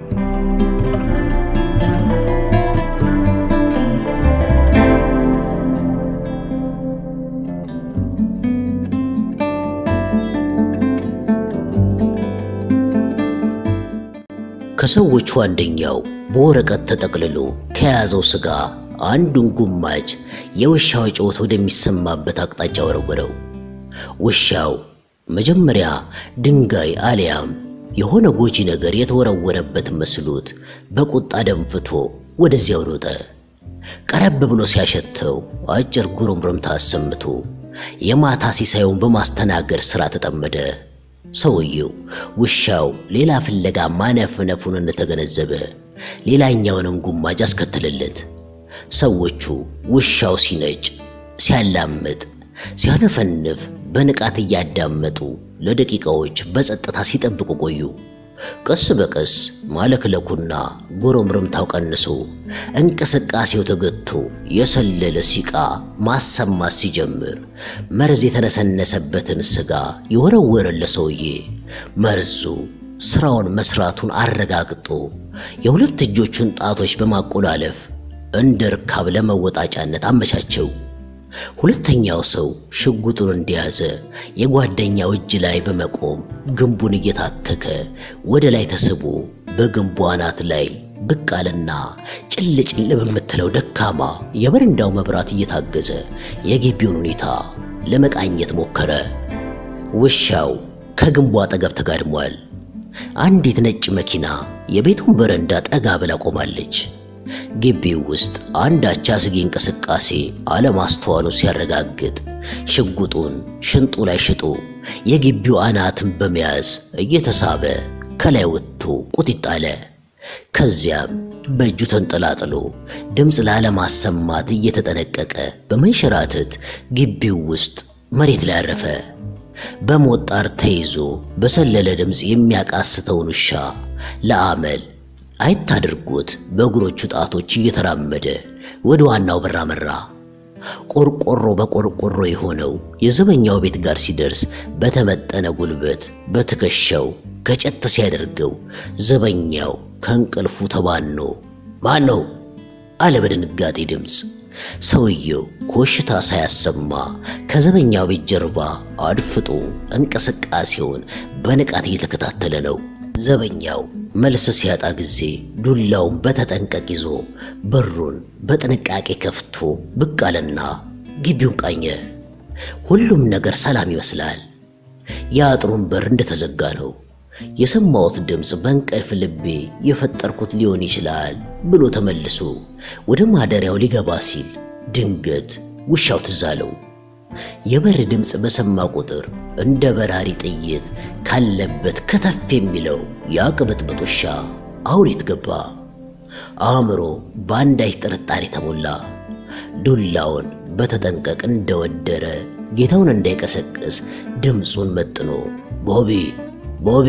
ከሰዎቹ አንደኛው በወረቀት ተጠቅልሎ ከያዘው ሥጋ አንዱን ጉማጅ የውሻው ጩኸት ወደሚሰማበት አቅጣጫ ወረወረው። ውሻው መጀመሪያ ድንጋይ አሊያም የሆነ ጎጂ ነገር የተወረወረበት መስሎት በቁጣ ደንፍቶ ወደዚያው ሮጠ። ቀረብ ብሎ ሲያሸተው አጭር ጉርምርምታ አሰምቶ የማታ ሲሳዩን በማስተናገድ ሥራ ተጠመደ። ሰውየው ውሻው ሌላ ፍለጋ ማነፍነፉን እንደተገነዘበ ሌላኛውንም ጉማጅ አስከተለለት። ሰዎቹ ውሻው ሲነጭ፣ ሲያላምጥ፣ ሲያነፈንፍ በንቃት እያዳመጡ ለደቂቃዎች በጸጥታ ሲጠብቁ ቆዩ። ቀስ በቀስ ማለክለኩና ጉርምርምታው ቀንሶ እንቅስቃሴው ተገቶ የሰለለ ሲቃ ማሰማት ሲጀምር መርዝ የተነሰነሰበትን ስጋ የወረወረለ ሰውዬ መርዙ ስራውን መስራቱን አረጋግጦ የሁለት እጆቹን ጣቶች በማቆላለፍ እንደ ርካብ ለመወጣጫነት አመቻቸው። ሁለተኛው ሰው ሽጉጡን እንደያዘ የጓደኛው እጅ ላይ በመቆም ግንቡን እየታከከ ወደ ላይ ተስቦ በግንቡ አናት ላይ ብቅ አለና ጭል ጭል በምትለው ደካማ የበረንዳው መብራት እየታገዘ የግቢውን ሁኔታ ለመቃኘት ሞከረ። ውሻው ከግንቡ አጠገብ ተጋድሟል። አንዲት ነጭ መኪና የቤቱን በረንዳ ጠጋ ብላ ቆማለች። ግቢው ውስጥ አንዳች አስጊ እንቅስቃሴ አለማስተዋሉን ሲያረጋግጥ ሽጉጡን ሽንጡ ላይ ሽጦ የግቢው አናትን በመያዝ እየተሳበ ከላይ ወጥቶ ቁጢጥ አለ። ከዚያም በእጁ ተንጠላጥሎ ድምፅ ላለማሰማት እየተጠነቀቀ በመንሸራተት ግቢው ውስጥ መሬት ላይ አረፈ። በሞት ጣር ተይዞ በሰለለ ድምፅ የሚያቃስተውን ውሻ ለአመል አይት አድርጎት በእግሮቹ ጣቶች እየተራመደ ወደ ዋናው በር አመራ። ቆርቆሮ በቆርቆሮ የሆነው የዘበኛው ቤት ጋር ሲደርስ በተመጠነ ጉልበት በትከሻው ገጨት ሲያደርገው ዘበኛው ከእንቅልፉ ተባኖ ማን ነው አለ በድንጋጤ ድምፅ። ሰውየው ኮሽታ ሳያሰማ ከዘበኛው ቤት ጀርባ አድፍጦ እንቅስቃሴውን በንቃት እየተከታተለ ነው። ዘበኛው መልስ ሲያጣ ጊዜ ዱላውን በተጠንቀቅ ይዞ በሩን በጥንቃቄ ከፍቶ ብቅ አለና ግቢውን ቃኘ። ሁሉም ነገር ሰላም ይመስላል። የአጥሩን በር እንደተዘጋ ነው። የሰማሁት ድምፅ በእንቅልፍ ልቤ የፈጠርኩት ሊሆን ይችላል ብሎ ተመልሶ ወደ ማደሪያው ሊገባ ሲል ድንገት ውሻው ትዝ አለው። የበር ድምፅ በሰማ ቁጥር እንደ በራሪ ጥይት ካለበት ከተፍ የሚለው የቅብጥብጥ ውሻ አሁን የት ገባ? አእምሮ በአንዳች ጥርጣሬ ተሞላ። ዱላውን በተጠንቀቅ እንደወደረ ጌታውን እንዳይቀሰቅስ ድምፁን መጥኖ ቦቢ ቦቢ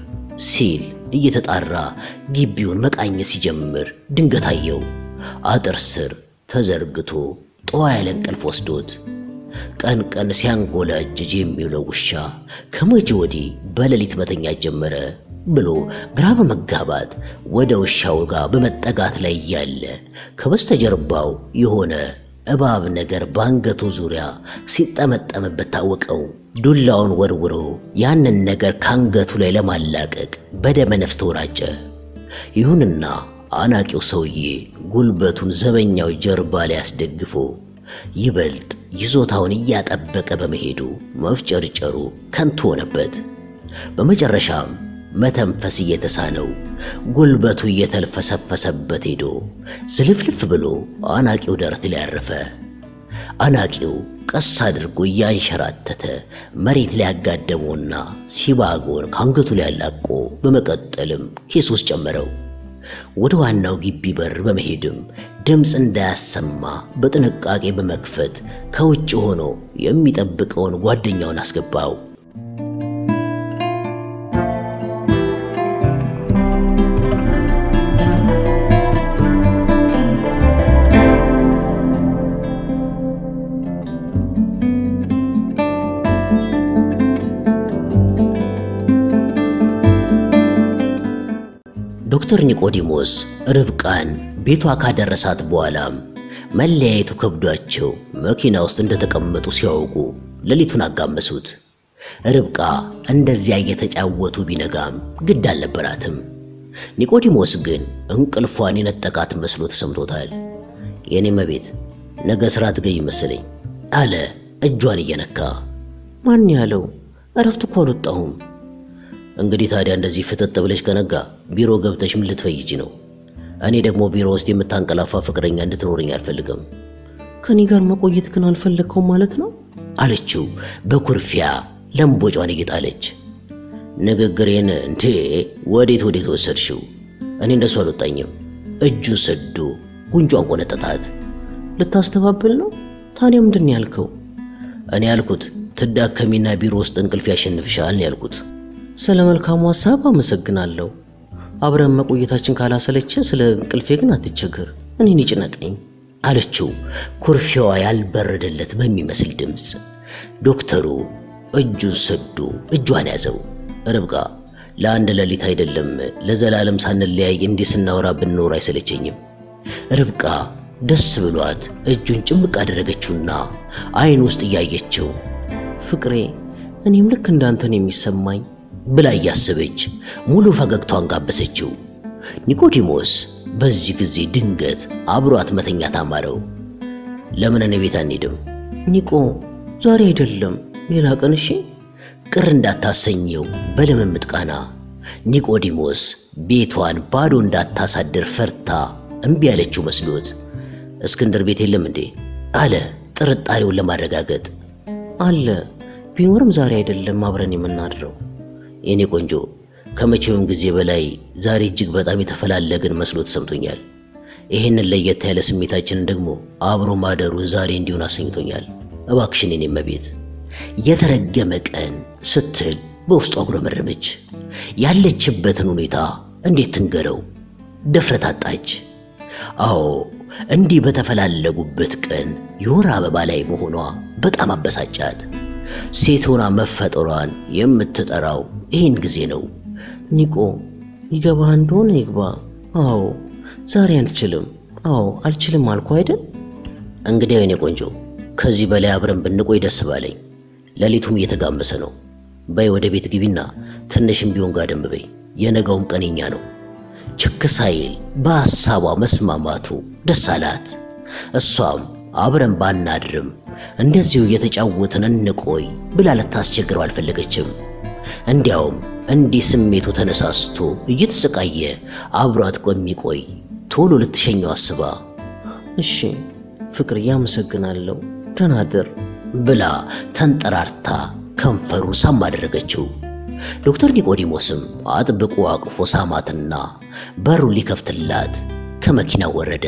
ሲል እየተጣራ ግቢውን መቃኘት ሲጀምር ድንገት አየው። አጥር ስር ተዘርግቶ ጠዋ ያለ እንቅልፍ ወስዶት ቀን ቀን ሲያንጎላጅጅ የሚውለው ውሻ ከመቼ ወዲህ በሌሊት መተኛት ጀመረ ብሎ ግራ በመጋባት ወደ ውሻው ጋር በመጠጋት ላይ እያለ ከበስተጀርባው የሆነ እባብ ነገር በአንገቱ ዙሪያ ሲጠመጠምበት ታወቀው። ዱላውን ወርውሮ ያንን ነገር ከአንገቱ ላይ ለማላቀቅ በደመ ነፍስ ተወራጨ። ይሁንና አናቂው ሰውዬ ጉልበቱን ዘበኛው ጀርባ ላይ አስደግፎ ይበልጥ ይዞታውን እያጠበቀ በመሄዱ መፍጨርጨሩ ከንቱ ሆነበት። በመጨረሻም መተንፈስ እየተሳነው ጉልበቱ እየተልፈሰፈሰበት ሄዶ ዝልፍልፍ ብሎ አናቂው ደረት ላይ ያረፈ። አናቂው ቀስ አድርጎ እያንሸራተተ መሬት ላይ ያጋደመውና ሲባጎን ከአንገቱ ላይ ያላቆ በመቀጠልም ኪስ ውስጥ ጨመረው። ወደ ዋናው ግቢ በር በመሄድም ድምፅ እንዳያሰማ በጥንቃቄ በመክፈት ከውጭ ሆኖ የሚጠብቀውን ጓደኛውን አስገባው። ዶክተር ኒቆዲሞስ ርብቃን ቤቷ ካደረሳት በኋላም መለያየቱ ከብዷቸው መኪና ውስጥ እንደተቀመጡ ሲያውቁ ሌሊቱን አጋመሱት። ርብቃ እንደዚያ እየተጫወቱ ቢነጋም ግድ አልነበራትም። ኒቆዲሞስ ግን እንቅልፏን የነጠቃት መስሎ ተሰምቶታል። የኔ መቤት ነገ ስራ ትገኝ መሰለኝ አለ እጇን እየነካ። ማን ያለው? እረፍት እኮ አልወጣሁም። እንግዲህ ታዲያ እንደዚህ ፍጥጥ ብለሽ ከነጋ ቢሮ ገብተሽ ምን ልትፈይጂ ነው? እኔ ደግሞ ቢሮ ውስጥ የምታንቀላፋ ፍቅረኛ እንድትኖረኝ አልፈልግም ከኔ ጋር መቆየት ግን አልፈለግከውም ማለት ነው? አለችው በኩርፊያ ለምቦጯን እየጣለች። ንግግሬን እንዴ ወዴት ወዴት ወሰድሽው? እኔ እንደሱ አልወጣኝም። እጁን ሰዶ ጉንጯን ቆነጠጣት። ልታስተባብል ነው? ታዲያ ምንድን ነው ያልከው? እኔ ያልኩት ትዳከሚና ቢሮ ውስጥ እንቅልፍ ያሸንፍሻል ነው ያልኩት። ስለ መልካሙ ሀሳብ አመሰግናለሁ። አብረን መቆየታችን ካላሰለቸ ስለ እንቅልፌ ግን አትቸገር፣ እኔን ይጭነቀኝ አለችው ኩርፊያዋ ያልበረደለት በሚመስል ድምፅ። ዶክተሩ እጁን ሰዶ እጇን ያዘው። ርብቃ ለአንድ ሌሊት አይደለም ለዘላለም ሳንለያይ እንዲህ ስናወራ ብንኖር አይሰለቸኝም። ርብቃ ደስ ብሏት እጁን ጭምቅ አደረገችውና አይን ውስጥ እያየችው ፍቅሬ፣ እኔም ልክ እንዳንተን የሚሰማኝ ብላ እያሰበች ሙሉ ፈገግታዋን ጋበሰችው። ኒቆዲሞስ በዚህ ጊዜ ድንገት አብሯት መተኛት አማረው። ለምን እኔ ቤት አንሄድም? ኒቆ፣ ዛሬ አይደለም ሌላ ቀን እሺ። ቅር እንዳታሰኘው በልምምጥ ቃና ኒቆዲሞስ ቤቷን ባዶ እንዳታሳድር ፈርታ እምቢ ያለችው መስሎት እስክንድር ቤት የለም እንዴ አለ ጥርጣሬውን ለማረጋገጥ። አለ ቢኖርም ዛሬ አይደለም አብረን የምናድረው። የኔ ቆንጆ ከመቼውም ጊዜ በላይ ዛሬ እጅግ በጣም የተፈላለግን መስሎ ተሰምቶኛል። ይህንን ለየት ያለ ስሜታችንን ደግሞ አብሮ ማደሩን ዛሬ እንዲሆን አሰኝቶኛል። እባክሽን የኔ እመቤት የተረገመ ቀን ስትል በውስጡ አጉረመረመች። ያለችበትን ሁኔታ እንዴት ትንገረው? ድፍረት አጣች። አዎ እንዲህ በተፈላለጉበት ቀን የወር አበባ ላይ መሆኗ በጣም አበሳጫት። ሴት ሆና መፈጠሯን የምትጠራው ይህን ጊዜ ነው። ኒቆ ይገባ እንደሆነ ይግባ። አዎ ዛሬ አልችልም። አዎ አልችልም አልኩ አይደል? እንግዲያው የኔ ቆንጆ ከዚህ በላይ አብረን ብንቆይ ደስ ባለኝ። ሌሊቱም እየተጋመሰ ነው። በይ ወደ ቤት ግቢና ትንሽም ቢሆን ጋደም በይ። የነገውም ቀንኛ ነው። ችክ ሳይል በሐሳቧ መስማማቱ ደስ አላት። እሷም አብረን ባናድርም እንደዚሁ እየተጫወትን እንቆይ ብላ ልታስቸግረው አልፈለገችም። እንዲያውም እንዲህ ስሜቱ ተነሳስቶ እየተሰቃየ አብሯት ቆሚቆይ ቶሎ ልትሸኘው አስባ እሺ ፍቅርዬ፣ አመሰግናለሁ። ደህና እደር ብላ ተንጠራርታ ከንፈሩን ሳም አደረገችው። ዶክተር ኒቆዲሞስም አጥብቆ አቅፎ ሳማትና በሩ ሊከፍትላት ከመኪናው ወረደ።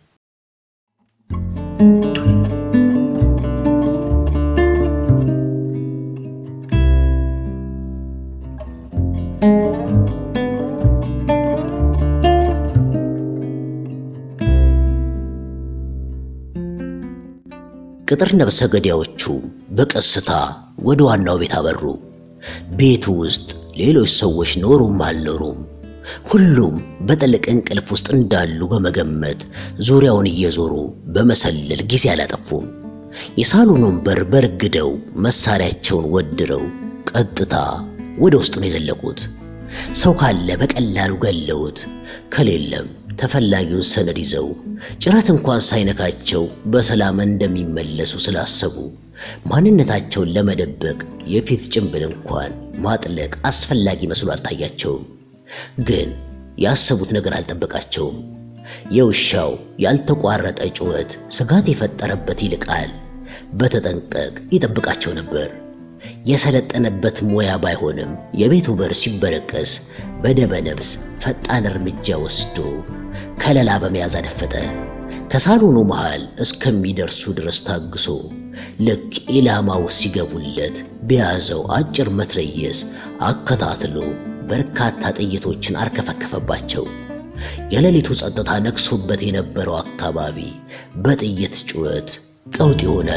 ቅጥር ነብሰ ገዳዮቹ በቀስታ ወደ ዋናው ቤት አበሩ። ቤቱ ውስጥ ሌሎች ሰዎች ኖሩም አልኖሩም ሁሉም በጥልቅ እንቅልፍ ውስጥ እንዳሉ በመገመት ዙሪያውን እየዞሩ በመሰለል ጊዜ አላጠፉም። የሳሎኑን በር በርግደው መሳሪያቸውን ወድረው ቀጥታ ወደ ውስጥ ነው የዘለቁት። ሰው ካለ በቀላሉ ገለውት፣ ከሌለም ተፈላጊውን ሰነድ ይዘው ጭረት እንኳን ሳይነካቸው በሰላም እንደሚመለሱ ስላሰቡ ማንነታቸውን ለመደበቅ የፊት ጭንብል እንኳን ማጥለቅ አስፈላጊ መስሎ አልታያቸውም። ግን ያሰቡት ነገር አልጠበቃቸውም። የውሻው ያልተቋረጠ ጩኸት ስጋት የፈጠረበት ይልቃል በተጠንቀቅ ይጠብቃቸው ነበር። የሰለጠነበት ሙያ ባይሆንም የቤቱ በር ሲበረቀስ በደመ ነፍስ ፈጣን እርምጃ ወስዶ ከለላ በመያዝ አደፈጠ። ከሳሎኑ መሃል እስከሚደርሱ ድረስ ታግሶ ልክ ኢላማው ሲገቡለት በያዘው አጭር መትረየስ አከታትሎ በርካታ ጥይቶችን አርከፈከፈባቸው። የሌሊቱ ጸጥታ ነግሶበት የነበረው አካባቢ በጥይት ጩኸት ቀውጢ ሆነ።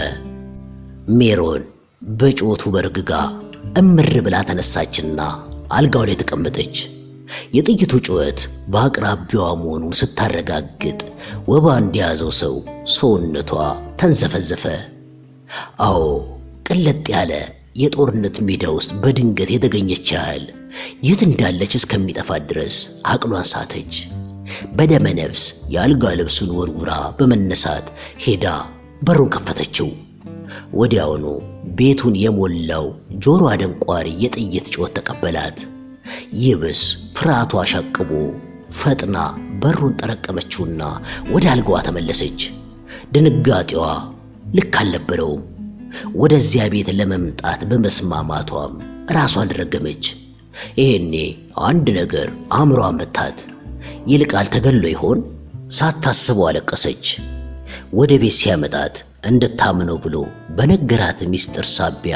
ሜሮን በጩኸቱ በርግጋ እምር ብላ ተነሳችና አልጋው ላይ ተቀመጠች። የጥይቱ ጩኸት በአቅራቢያዋ መሆኑን ስታረጋግጥ ወባ እንደያዘው ሰው ሰውነቷ ተንዘፈዘፈ። አዎ ቅለጥ ያለ የጦርነት ሜዳ ውስጥ በድንገት የተገኘች ያህል የት እንዳለች እስከሚጠፋት ድረስ አቅሏን ሳተች። በደመ ነፍስ የአልጋ ልብሱን ወርውራ በመነሳት ሄዳ በሩን ከፈተችው። ወዲያውኑ ቤቱን የሞላው ጆሮ አደንቋሪ የጥይት ጩኸት ተቀበላት። ይብስ ፍርሃቷ አሻቅቦ ፈጥና በሩን ጠረቀመችውና ወደ አልጋዋ ተመለሰች። ድንጋጤዋ ልክ አልነበረውም። ወደዚያ ቤት ለመምጣት በመስማማቷም ራሷን ረገመች። ይሄኔ አንድ ነገር አእምሯ መታት። ይልቃል ተገሎ ይሆን? ሳታስበው አለቀሰች። ወደ ቤት ሲያመጣት እንድታምነው ብሎ በነገራት ሚስጥር ሳቢያ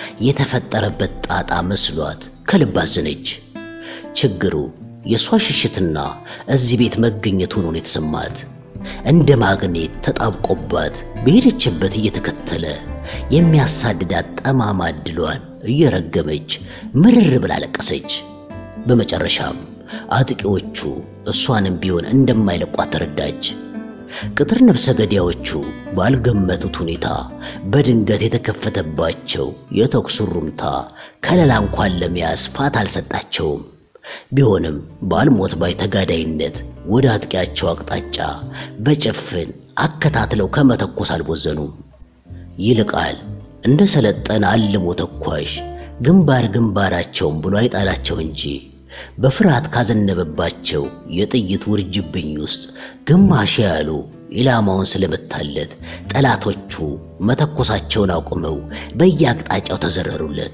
የተፈጠረበት ጣጣ መስሏት ከልብ አዘነች። ችግሩ የእሷ ሽሽትና እዚህ ቤት መገኘት ሆኖ ነው የተሰማት። እንደ ማግኔት ተጣብቆባት በሄደችበት እየተከተለ የሚያሳድዳት ጠማማ ዕድሏን እየረገመች ምርር ብላ አለቀሰች። በመጨረሻም አጥቂዎቹ እሷንም ቢሆን እንደማይለቋት ተረዳች። ቅጥር ነፍሰ ገዳዮቹ ባልገመቱት ሁኔታ በድንገት የተከፈተባቸው የተኩስ ሩምታ ከለላ እንኳን ለመያዝ ፋታ አልሰጣቸውም። ቢሆንም ባልሞት ባይ ተጋዳይነት ወደ አጥቂያቸው አቅጣጫ በጭፍን አከታትለው ከመተኮስ አልቦዘኑም። ይልቃል እንደ ሰለጠነ አልሞ ተኳሽ ግንባር ግንባራቸውን ብሎ አይጣላቸው እንጂ በፍርሃት ካዘነበባቸው የጥይት ውርጅብኝ ውስጥ ግማሽ ያሉ ኢላማውን ስለመታለት ጠላቶቹ መተኮሳቸውን አቁመው በየአቅጣጫው ተዘረሩለት።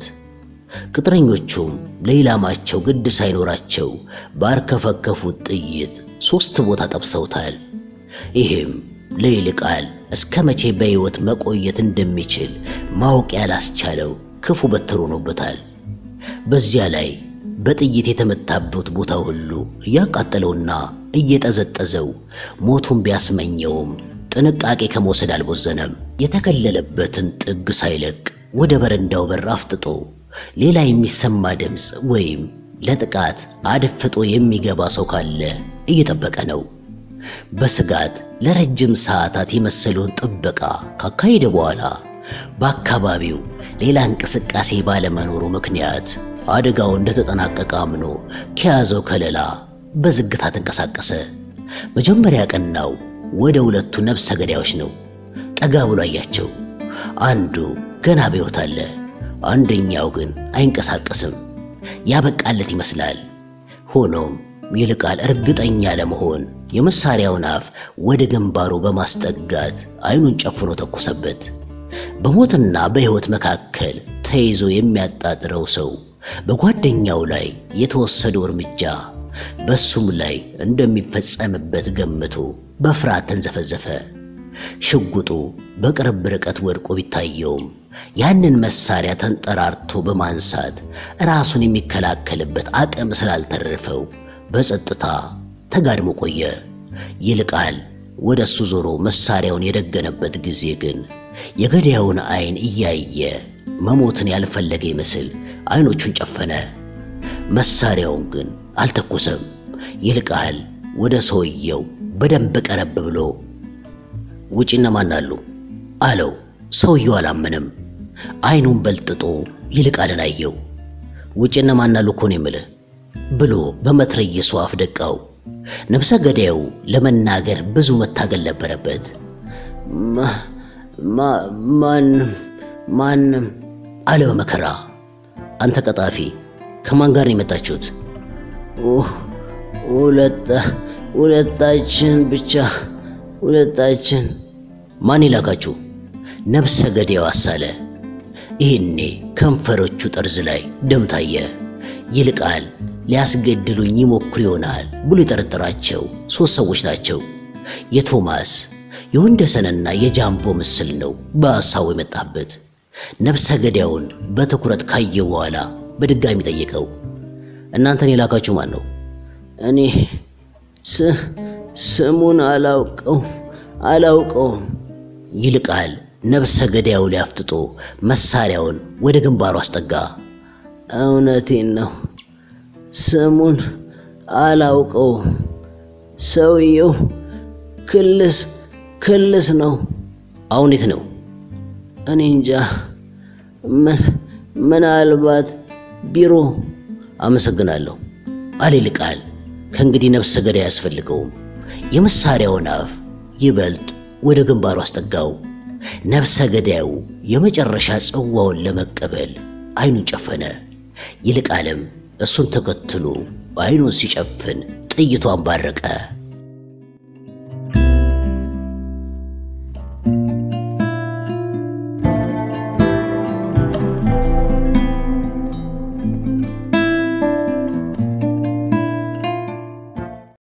ቅጥረኞቹም ለኢላማቸው ግድ ሳይኖራቸው ባርከፈከፉት ጥይት ሦስት ቦታ ጠብሰውታል። ይህም ለይልቃል እስከ መቼ በሕይወት መቆየት እንደሚችል ማወቅ ያላስቻለው ክፉ በትር ሆኖበታል። በዚያ ላይ በጥይት የተመታበት ቦታ ሁሉ እያቃጠለውና እየጠዘጠዘው ሞቱን ቢያስመኘውም ጥንቃቄ ከመውሰድ አልቦዘነም። የተከለለበትን ጥግ ሳይለቅ ወደ በረንዳው በር አፍጥጦ ሌላ የሚሰማ ድምፅ ወይም ለጥቃት አድፍጦ የሚገባ ሰው ካለ እየጠበቀ ነው። በስጋት ለረጅም ሰዓታት የመሰለውን ጥበቃ ካካሄደ በኋላ በአካባቢው ሌላ እንቅስቃሴ ባለመኖሩ ምክንያት አደጋው እንደተጠናቀቀ አምኖ ከያዘው ከለላ በዝግታ ተንቀሳቀሰ። መጀመሪያ ቀናው ወደ ሁለቱ ነፍሰ ገዳዮች ነው። ጠጋ ብሎ አያቸው። አንዱ ገና በሕይወት አለ፣ አንደኛው ግን አይንቀሳቀስም። ያበቃለት ይመስላል። ሆኖም ይልቃል እርግጠኛ ለመሆን የመሳሪያውን አፍ ወደ ግንባሩ በማስጠጋት አይኑን ጨፍኖ ተኮሰበት። በሞትና በሕይወት መካከል ተይዞ የሚያጣጥረው ሰው በጓደኛው ላይ የተወሰደው እርምጃ በሱም ላይ እንደሚፈጸምበት ገምቶ በፍርሃት ተንዘፈዘፈ። ሽጉጡ በቅርብ ርቀት ወድቆ ቢታየውም ያንን መሳሪያ ተንጠራርቶ በማንሳት ራሱን የሚከላከልበት አቅም ስላልተረፈው በጸጥታ ተጋድሞ ቆየ። ይልቃል ወደ እሱ ዞሮ መሳሪያውን የደገነበት ጊዜ ግን የገዳዩን አይን እያየ መሞትን ያልፈለገ ይመስል አይኖቹን ጨፈነ። መሳሪያውን ግን አልተኮሰም። ይልቃል ወደ ሰውየው በደንብ ቀረብ ብሎ ውጭ እነማን አሉ አለው። ሰውየው አላመነም። አይኑን በልጥጦ ይልቃልን አየው። ውጭ እነማን አሉ እኮ ነው የምልህ ብሎ በመትረየሱ አፍ ደቃው። ነፍሰ ገዳዩ ለመናገር ብዙ መታገል ነበረበት። ማንም ማንም አለ በመከራ። አንተ ቀጣፊ ከማን ጋር ነው የመጣችሁት? ሁለታችን ብቻ ሁለታችን። ማን ይላካችሁ? ነፍሰ ገዳዩ አሳለ። ይህኔ ከንፈሮቹ ጠርዝ ላይ ደም ታየ። ይልቃል ሊያስገድሉኝ ይሞክሩ ይሆናል ብሎ የጠረጠራቸው ሦስት ሰዎች ናቸው። የቶማስ የወንደሰንና የጃምቦ ምስል ነው በሐሳቡ የመጣበት። ነፍሰ ገዳዩን በትኩረት ካየ በኋላ በድጋሚ ጠየቀው። እናንተን የላካችሁ ማን ነው? እኔ ስሙን አላውቀው አላውቀውም። ይልቃል ነፍሰ ገዳዩ ላይ አፍጥጦ መሳሪያውን ወደ ግንባሩ አስጠጋ። እውነቴን ነው፣ ስሙን አላውቀውም። ሰውየው ክልስ ክልስ ነው። አሁን የት ነው? እኔ እንጃ። ምናልባት ቢሮ። አመሰግናለሁ አለ ይልቃል። ከእንግዲህ ነፍሰ ገዳይ አያስፈልገውም። የመሳሪያውን አፍ ይበልጥ ወደ ግንባሩ አስጠጋው። ነፍሰ ገዳዩ የመጨረሻ ጽዋውን ለመቀበል አይኑን ጨፈነ። ይልቃልም እሱን ተከትሎ አይኑን ሲጨፍን ጥይቱ አንባረቀ።